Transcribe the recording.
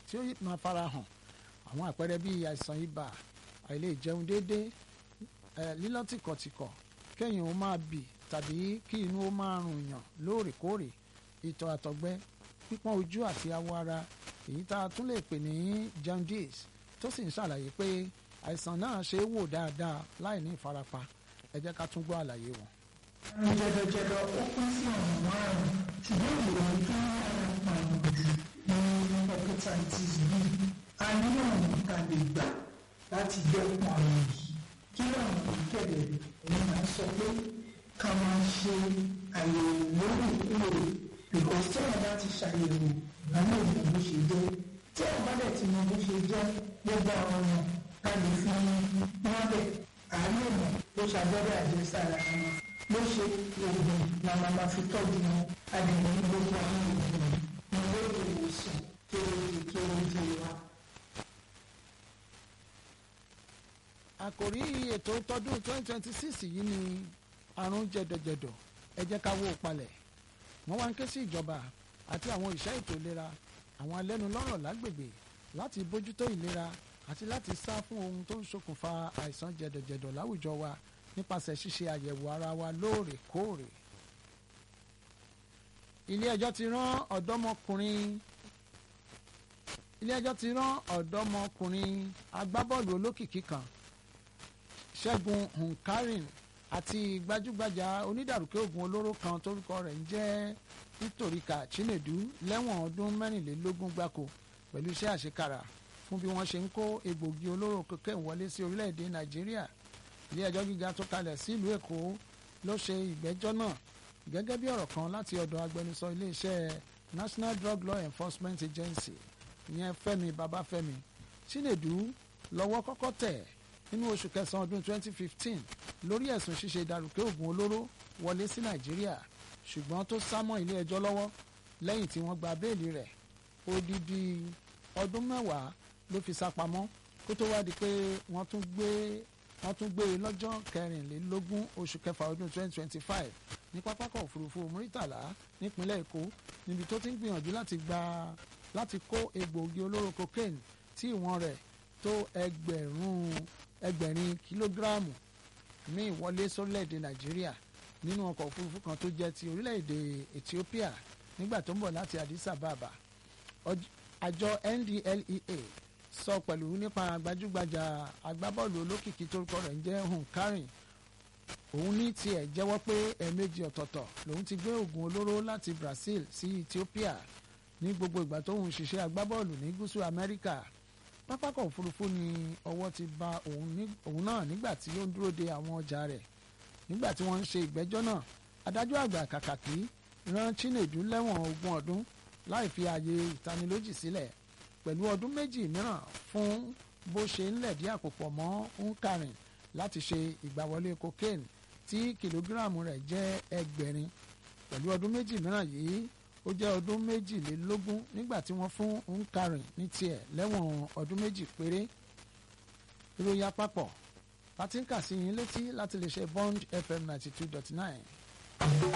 tí ó máa fara hàn àwọn àpẹẹrẹ bíi àìsàn ibà àìlè jẹun déédéé lílọ́ tìkọ̀tìkọ̀ kẹ́yìn ó máa bì tàbí kí inú ó máa rùn yàn lóòrèkóòrè ìtọ̀ àtọ̀gbẹ pípọ́n ojú àti awọ ara èyí tá a tún lè pè ní jaundice tó sì ń ṣàlàyé pé àìsàn náà ṣe é wò dáadáa láì ní ìfarapa ẹ jẹ́ ká tún gbọ́ àlàyé wọn. àrùn jẹ̀dọ̀jẹ̀dọ̀ ó pín sí ọ̀nà márùn-ún ṣùgbọ́n ìròyìn tó ń rárá pààyàn jù ní hepatitis B a ní ọ̀nà tá a lè gbà láti dẹ́kun àrùn yìí kí àwọn ìkẹ̀lẹ̀ ẹ̀yìn máa sọ pé ká máa ṣe àyẹ̀wò lóòrèkóòrè because tí wọ́n bá ti ṣàyẹ̀wò ìgbàlẹ̀ ìmọ̀ bó ṣe jẹ́ tí wọ́n bá dẹ̀ ti mọ bó ṣe jẹ́ gbogbo àwọn ọ̀nà ká lè fi wọ́n bẹ̀ àánú ìmọ̀ ló ṣàgbọ́dọ̀ àjẹsára wọn ló ṣe oògùn la máa ma fi tọ́jú wọn àdìmọ̀ ní gbogbo àwọn oògùn ní lórí ìwòsàn kéréje kéréje wa. àkòrí ètò tọdún 2026 yìí ni àrùn jẹ̀dọ̀jẹ̀dọ̀ ẹ jẹ́ ká wó o palẹ̀ wọ́n wá ń ké sí ìjọba àti àwọn ìṣẹ́ ètò ìlera àwọn alẹ́nulọ́rọ̀ lágbègbè láti bójútó ìlera àti láti sá fún ohun tó ń ṣokùnfà àìsàn jẹ̀dọ̀jẹ̀dọ̀ láwùjọ wa nípasẹ̀ ṣíṣe àyẹ̀wò ara wa lóòrèkóòrè. ilé ẹjọ́ ti rán ọ̀dọ́mọkùnrin ilé ẹjọ́ ti rán ọ̀dọ́mọkùnrin agbábọ́ọ̀lù olókìkí kan ṣẹ́gun hunkarin àti gbajúgbajà onídàrúkẹ́ oògùn olóró kan tórúkọ rẹ̀ ń jẹ́ nítoríkà chinedu lẹ́wọ̀n ọdún mẹ́rìnlélógún gbáko pẹ̀lú iṣẹ́ àṣekára fún bí wọ́n ṣe ń kó egbògi olóró cocaine wọlé sí orílẹ̀-èdè nàìjíríà ilé ẹjọ́ gíga tó kalẹ̀ sílùú èkó ló ṣe ìgbẹ́jọ́ náà gẹ́gẹ́ bí ọ̀rọ̀ kan láti ọ̀dọ̀ agbẹnusọ iléeṣẹ́ national drug law enforcement agency ìyẹn fẹ́mi babafẹ́mi chinedu lọ́wọ́ kọ́kọ́ tẹ̀ nínú oṣù kẹsàn-án ọdún 2015 lórí ẹ̀sùn ṣíṣe ìdàrúkẹ́ oògùn olóró wọlé sí nàìjíríà ṣùgbọ́n tó sá mọ́ ilé ẹjọ́ lọ́wọ́ lẹ́yìn tí wọ́n gba béèlì rẹ̀ odidi ọdún mẹ́wàá ló fi sá pamọ́ kó tó wá di pé wọ́n tún gbé wọ́n tún gbé e lọ́jọ́ kẹrìnlélógún oṣù kẹfà ọdún 2025 ní pápákọ̀ òfurufú muritala nípínlẹ̀ èkó níbi tó ti ń gbìyànjú láti gba láti kó egbòogi olóró cocaine tí ìwọ̀n rẹ̀ tó ẹgbẹ̀rún ẹgbẹ̀rin kìlógíráàmù míì wọlé sórílẹ̀‐èdè nàìjíríà nínú ọkọ̀ òfurufú kan tó jẹ́ ti orílẹ̀‐èdè ethiopia nígbà tó ń bọ̀ láti addis ababa àjọ ndlea sọ pẹ̀lú nípa gbajúgbajà agbábọ́ọ̀lù olókìkí torúkọ rẹ̀ ń jẹ́ hunkarin òun ní tiẹ̀ jẹ́wọ́ pé ẹ̀ẹ̀mejì ọ̀tọ̀ọ̀tọ̀ lòun ti gbé oògùn olóró láti brazil sí ethiopia ní gbogbo ìgbà tó ń ṣiṣẹ́ agbábọ́ọ̀lù ní gúúsù amẹ́ríkà pápákọ̀ òfurufú ni ọwọ́ ti ba òun náà nígbà tí ó ń dúró de àwọn ọjà rẹ̀ nígbà tí wọ́n ń ṣe ìgbẹ́jọ́ náà adájọ́ àgbà kàkàkí rán chinedu lẹ́wọ̀n ogún ọdún láì fi ààyè ìtanilójì sílẹ̀ pẹ̀lú ọdún méjì mìíràn fún bó ṣe ń lẹ̀dí àpòpọ̀ mọ́ nkarin láti ṣe ìgbàwọlé cocaine tí kìlógíráàmù rẹ̀ jẹ́ ẹgbẹ̀rin pẹ̀lú ọdún méjì mìíràn yìí ó jẹ́ ọdún méjìlélógún nígbà tí wọ́n fún nkarin ní tiẹ̀ lẹ́wọ̀n ọdún méjì péré ìròyìn àpapọ̀ láti ń kà sí yín létí láti lè ṣe bond fm ninety two dot nine.